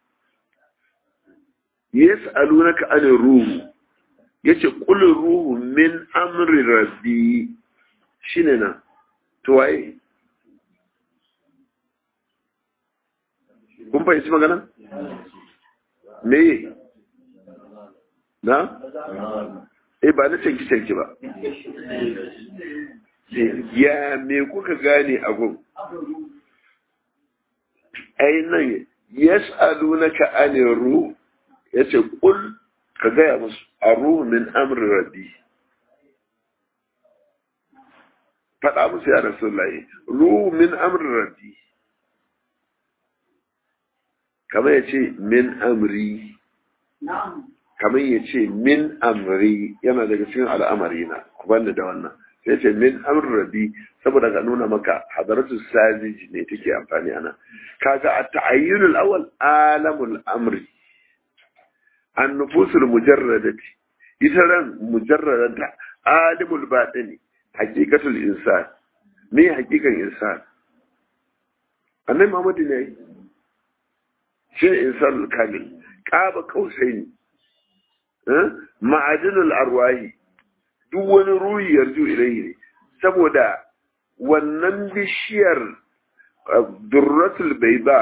yas'alunaka an ruhu yace qul ruhu min amri rabbi shine na to waye kun fahimci magana me na eh ba na canki canki ba ya me kuka gane a gun ai nan yas'alunaka anir ruh yace kul ka gaya musu aruhu min amri rabbi faɗa musu ya rasulullahi ruhu min amri rabbi kamar ya ce min amri kamar ya ce min amri yana daga cikin al'amari na ku banda da wannan sai ce min amr rabi saboda ka nuna maka hadaratu saziji ne take amfani ana kaga a ta'ayyunul awwal alamul amri an nufusul mujarradati ita ran mujarradata alimul batini haqiqatul insan me haqiqan insan annabi Muhammad ne shi insanul kamil qaba qausaini ma'adinul arwahi duk wani ruhi yarju ilaihi ne saboda wannan bishiyar durratul baiba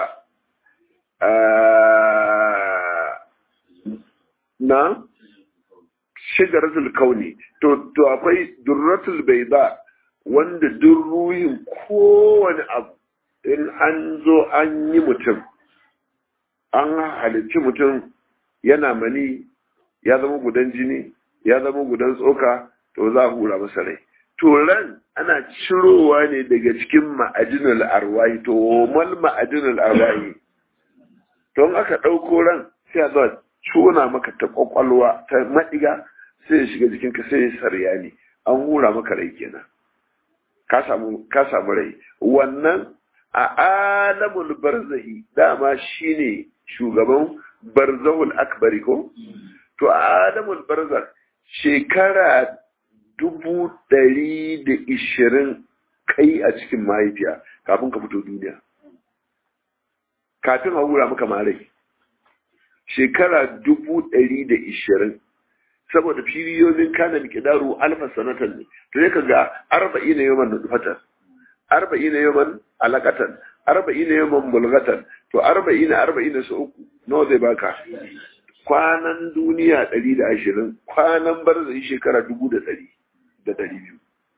na shigaratul kauni to to akwai durratul baiba wanda duk ruhin kowane abu in an zo an yi mutum an halicci mutum yana mani ya zama gudan jini ya zama gudan tsoka to za a hura masa rai to ran ana cirowa ne daga cikin ma'adinul arwahi to mal ma'adinul arwahi to aka ɗauko ran sai a zuwa cona maka ta kwakwalwa ta maɗiga sai ya shiga jikinka sai ya sarya ne an hura maka rai kenan ka samu ka samu rai wannan a alamul barzahi dama shine shugaban barzahul akbari ko to a alamul barzakh shekara dubu ɗari da ishirin kai a cikin mahaifiya kafin ka fito duniya kafin a hura maka marai shekara dubu ɗari da ishirin saboda firiyoyin kana miƙidaru alfa sanatan ne to ya ga arba'i na yawan nufatan arba'i na yawan alaƙatan arba'i na yawan bulgatan to arba'i na arba'i na su uku nawa zai baka kwanan duniya ɗari da ashirin kwanan barzai shekara dubu da ɗari da ɗari biyu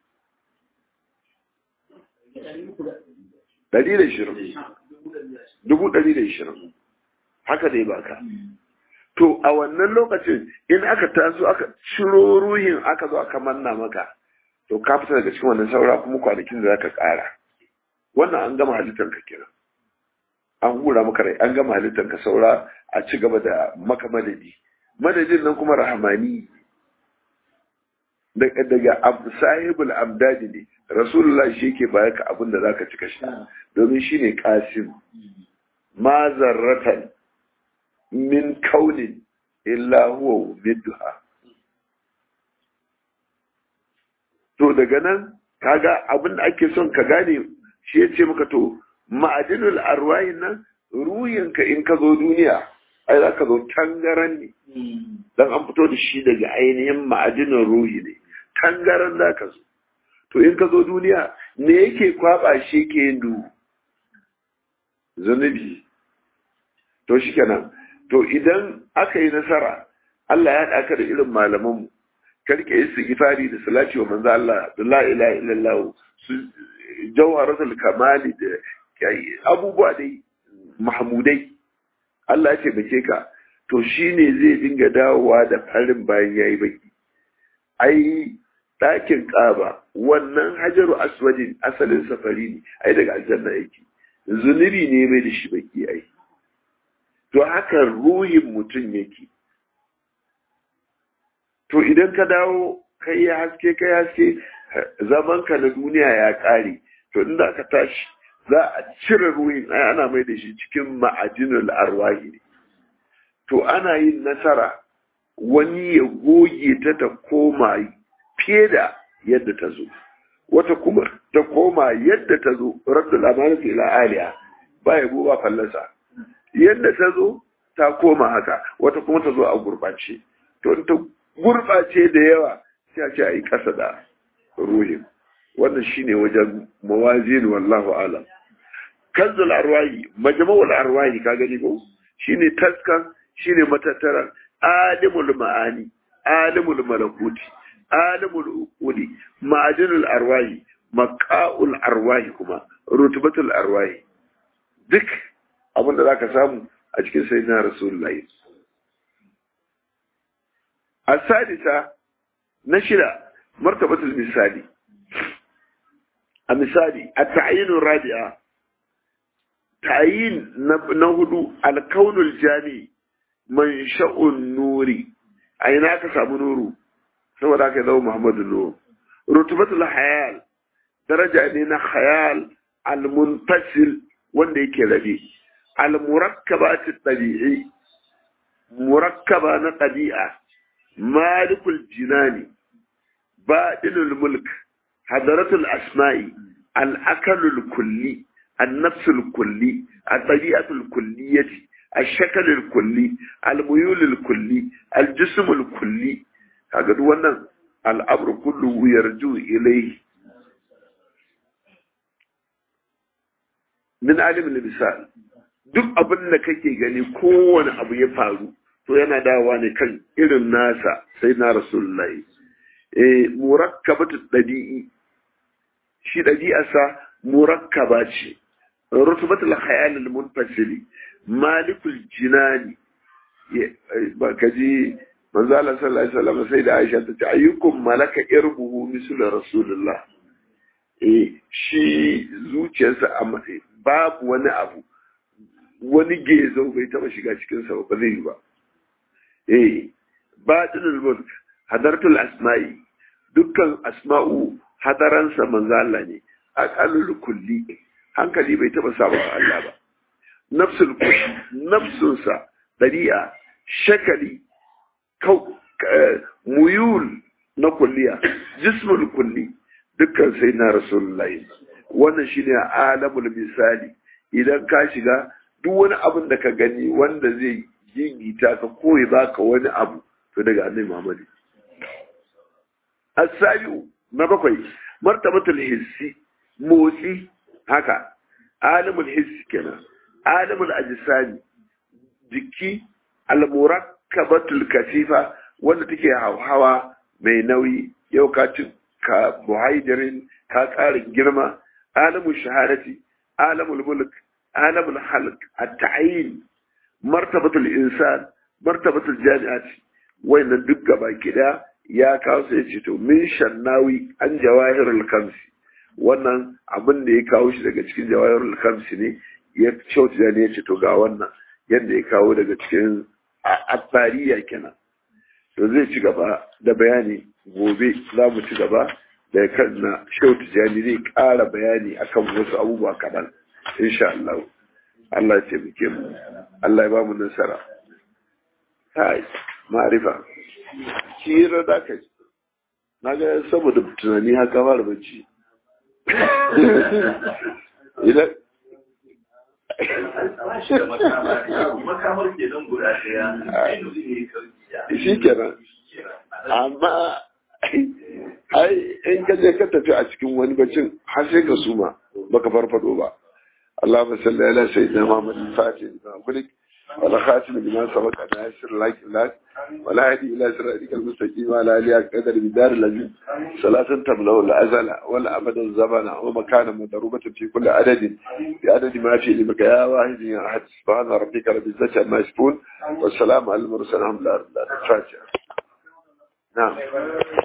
ɗari da ashirin dubu ɗari da ashirin haka dai baka to a wannan lokacin in aka taso aka ciro ruhin aka zo aka manna maka to ka fita daga cikin wannan saura kuma kwanakin da zaka ƙara wannan an gama halittar ka kenan an hura maka rai an gama halittar ka saura a ci gaba da maka madadi madadin nan kuma rahamani daga sahibul amdadi ne rasulullah shi yake baya ka abin da zaka cika shi domin shine qasim ma zarratan min kaunin illa huwa midduha to daga nan kaga abin da ake son ka gane shi ya ce maka to ma'adinul arwahin nan ruhinka in ka zo duniya ai za ka zo tangaran ne dan an fito da shi daga ainihin ma'adinin ruhi ne tangaran za ka zo to in ka zo duniya me yake kwaba shi ke yin duhu zunubi to shi kenan to idan aka yi nasara Allah ya haɗa da irin malamanmu karke istighfari da salati wa manzo Allah da la ilaha illallah su jawharatul kamali da abubuwa dai mahmudai Allah ya taimake ka to shine zai dinga dawowa da farin bayan yayi baki ai ɗakin ƙaba wannan hajaru aswadin asalin safari ne ai daga aljanna yake zunubi ne mai da shi baki ai to haka ruhin mutum yake to idan ka dawo kai ya haske kai haske zaman ka na duniya ya ƙare to inda ka tashi za a cire ruhin ai ana mai da shi cikin ma'ajinul arwahi ne to ana yin nasara wani ya goge ta ta koma fiye da yadda ta zo wata kuma ta koma yadda ta zo raddul amanati ila aliya ba ya ba fallasa yadda ta zo ta koma haka wata kuma ta zo a gurbace to ta gurbace da yawa sai a ce a yi kasa da ruhin wannan shine wajen mawazin wallahu alam kanzul arwahi majma'ul arwahi ka gani ko shine taskan shine matattaran alimul ma'ani alimul malakuti alimul uquli ma'adinul arwahi maqa'ul arwahi kuma rutubatul arwahi duk abinda zaka samu a cikin sayyidina rasulullahi asadisa na shida martabatul misali a misali a ta'ayinun rabi'a ta'ayin na hudu alkaunul jami man sha'un nuri a ina ka samu nuru saboda aka zama muhammadu nuru rutubatul hayal daraja ne na hayal almuntasil wanda yake rabe almurakkabat tabi'i murakkaba na ɗabi'a malikul jinani baɗinul mulk hadaratul asma'i al'akalul kulli النفس الكلي الطبيعة الكلية الشكل الكلي الميول الكلي الجسم الكلي هذا wannan al'amr kullu yarju ilayhi min alim misal duk abin da kake gani kowane abu ya faru to yana dawa ne kan irin nasa sai na rasulullahi eh murakkabatu dabi'i shi dabi'arsa murakkaba ce rutubatul khayal al munfasili malikul jinani ba kaji manzo Allah sallallahu alaihi wasallam sai da Aisha ta ce ayyukum malaka irbuhu misl rasulullah eh shi zuciyarsa babu wani abu wani gezo bai taba shiga cikin sa ba zai yi ba eh batinul mulk hadartul asma'i dukkan asma'u hadaransa manzo Allah ne aqallul kulli hankali bai taba saba wa Allah ba nafsul kulli nafsunsa dari'a shakali kau muyul na kulliya jismul kulli dukkan sai na rasulullahi wannan shine alamul misali idan ka shiga duk wani abin da ka gani wanda zai gigita ka koyi baka wani abu to daga annabi Muhammad as-sabiu na bakwai martabatul hissi motsi haka alimul hissi kenan alimul ajsami jiki al-murak murakkabatul katifa wanda take hawa mai nauyi yau ka ci ka muhaidirin ka ƙarin girma alamul shahadati alamul mulk alamul halq at-ta'yin martabatul insan martabatul jami'ati wayannan duk gaba kida ya kawo sai ce to min shannawi an jawahirul kamsi wannan abin da ya kawo shi daga cikin jawahirul kamsi ne ya kyautu da ne ya ce to ga wannan yadda ya kawo daga cikin abbariya kenan to zai ci gaba da bayani gobe za mu ci gaba da kan na shehu tijjani zai ƙara bayani akan wasu abubuwa kaɗan insha Allah Allah ya taimake mu Allah ya ba mu nasara kai ma'arifa hira da ka ji na ga saboda tunani haka fara bacci idan makamar ke don guda ɗaya shi kenan amma ai in ka je ka tafi a cikin wani bacin har sai ka suma baka farfado ba اللهم صل على سيدنا محمد الفاتح لما خلق ولا خاتم لما سبق ناصر لك لك ولا هدي الى صراطك المستقيم وعلى اله قدر بدار الذي صلاة تملا الازل ولا ابد الزمن ومكان مضروبة في كل عدد بعدد ما في لمك يا واحد يا احد سبحان ربك رب العزة عما يصفون والسلام على المرسلين الحمد لله رب العالمين الفاتحة نعم